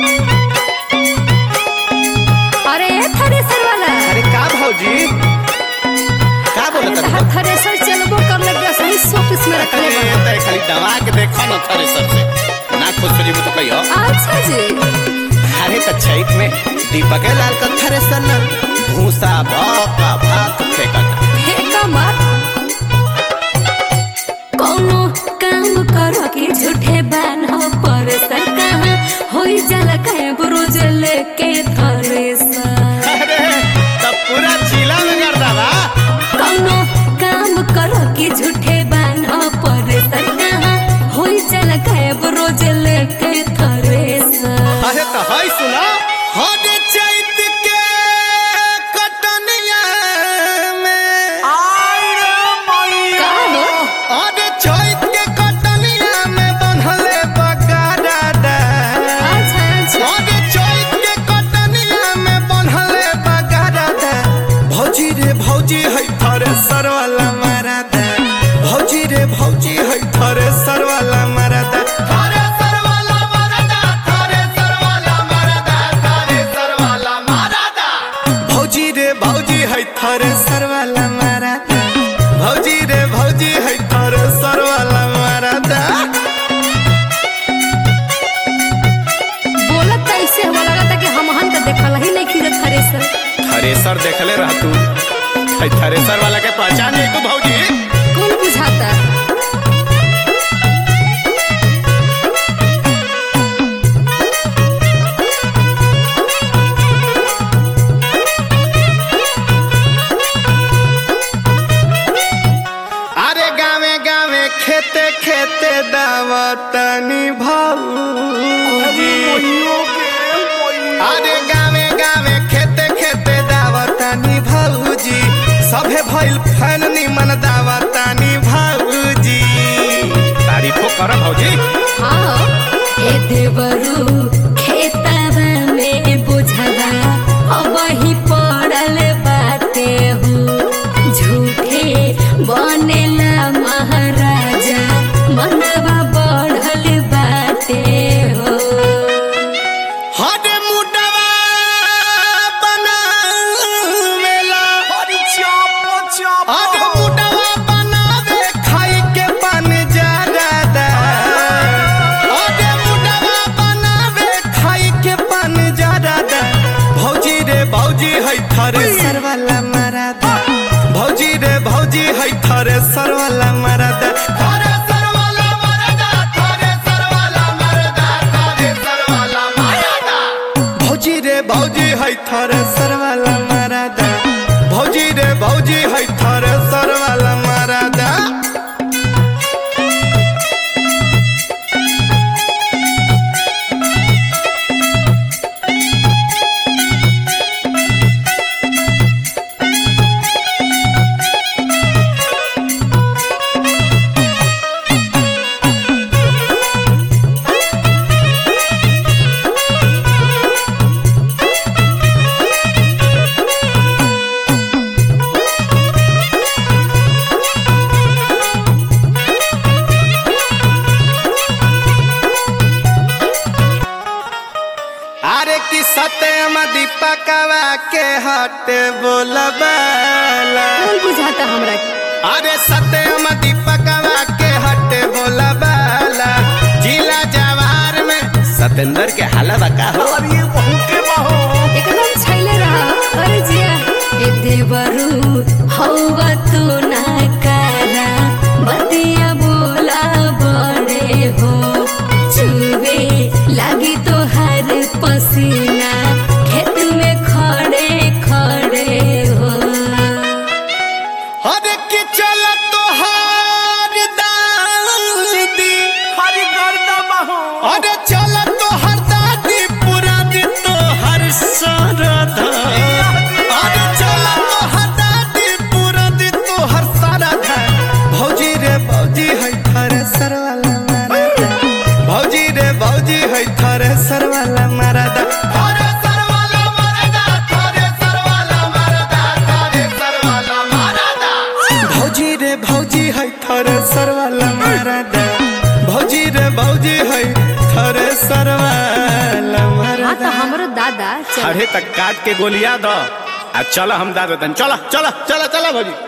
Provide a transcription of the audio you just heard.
अरे थ्रेसर वाला अरे का भौजी का अरे बोलत तहार थ्रेसर चलबो कर लग गया सही शोपीस में रखले अरे बा तय खाली दवा के देखो न थ्रेसर से ना खुश हो जीबो तो कहियो अच्छा जी अरे त छैत में दीपक लाल का थ्रेसर न भूसा भौका भात फेंकता फेंका मत कोनो काम कर के झूठे बान हो पर सर कहाँ होई जाला कहे बुरुज लेके थ्रेसर अरे तब पूरा जिला में कर दवा कोनो काम कर के झूठे बान हो पर सर कहाँ होई जाला कहे बुरुज लेके थ्रेसर अरे तो हाय सुना हो दे चैत के कटनिया में का हो अरे चैत के कटनिया में बन्हले बगाड़ा दा अच्छा अच्छा अरे चैत के कटनिया में बन्हले बगाड़ा दा भौजी रे भौजी है थरे सरवाला मारा दा भौजी रे भौजी है थरे सरवाला मारा दा थरे सरवाला मारा दा थरे सरवाला मारा दा थरे सरवाला मारा दा भौजी रे भौजी है थरे सरवाला मारा दा भौजी रे भौजी है थरे सरवाला मारा दा बोलत त ऐसे हुआ लगा था कि हम हन त देखल ही नहीं खींचत थ्रेसर थ्रेसर देखले रह तू है थ्रेसर वाला के पहचान है तू भौजी कौन बुझाता अरे गावे गावे खेते खेते दावतनी भौजी अरे गावे गावे खेते खेते दावतनी भौजी सभे भइल फैन निमन दावतनी भौजी तारीफो कर भौजी हाँ ए देवरू खेतवा में बुझवा अब ही पड़ल बाटे हो झूठे बनेला महाराजा मनवा बढ़ल बाटे हो हरे मुडवा बनावेला हरे मुडवा बनावे खाई के बन जादा हरे मुडवा बनावे खाई के बन जादा भौजी रे भौजी है थरे सरवाला मरादा भौजी रे भौजी है थरे सरवाला मरादा थरे सरवाला मरादा थरे सरवाला मरादा थरे सरवाला मरादा भौजी रे भौजी है थरे सरवाला मरादा भौजी रे भौजी है थरे सरवाला मरादा अरे कि सत्यम दीपकवा के हटे बोलबाला कौन बुझाता हमरा के? अरे सत्यम दीपकवा के हटे बोलबाला जिला जवार में सतेंद्र के हलवा का हो एकदम छैले रहा अरे जिया ए देवरू हौवा तू ना करा बतिया बोला बड़े हो चुवे लागी तो हर पसीना खेत में खड़े खड़े हो अरे कि चल तोहार दादी हरि गर्दमा हो अरे चल तोहार दादी पूरा दिन तोहर सरधा अरे चल तोहार दादी पूरा दिन तोहर सरधा भौजी रे भौजी है थरे सरवाला मारदा भौजी रे भौजी है थरे सरवाला मारदा थरे सरवाला मारदा थरे सरवाला मारदा थरे सरवाला मारदा भौजी रे भौजी है थरे सरवाला मारदा भौजी रे भौजी है थरे सरवाला मारदा दादा चल अरे तक काट के गोलिया दो आ चलो हम दादा चलो चलो चलो चलो भौजी